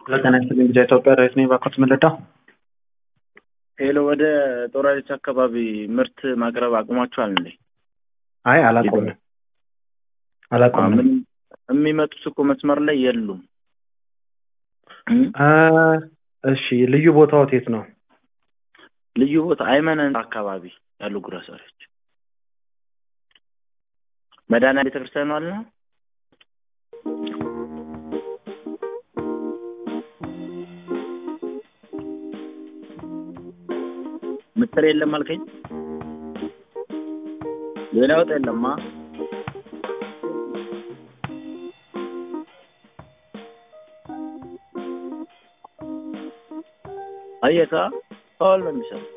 ለጤና ይስጥልኝ ጊዜ ኢትዮጵያ ዳዊት ነኝ። ባኮት ምልዳ ሄሎ፣ ወደ ጦራሪት አካባቢ ምርት ማቅረብ አቁማችኋል እንዴ? አይ አላቆምንም አላቆምንም። ምን የሚመጡት እኮ መስመር ላይ የሉም። አ፣ እሺ ልዩ ቦታዎት የት ነው? ልዩ ቦታ አይመነን አካባቢ ያሉ ግሮሰሪዎች መድኃኒዓለም ቤተክርስቲያኑ አለ ነው። ምስር የለም አልከኝ። ሌላ ወጥ የለማ። አየካ አሁን ነው የሚሰራው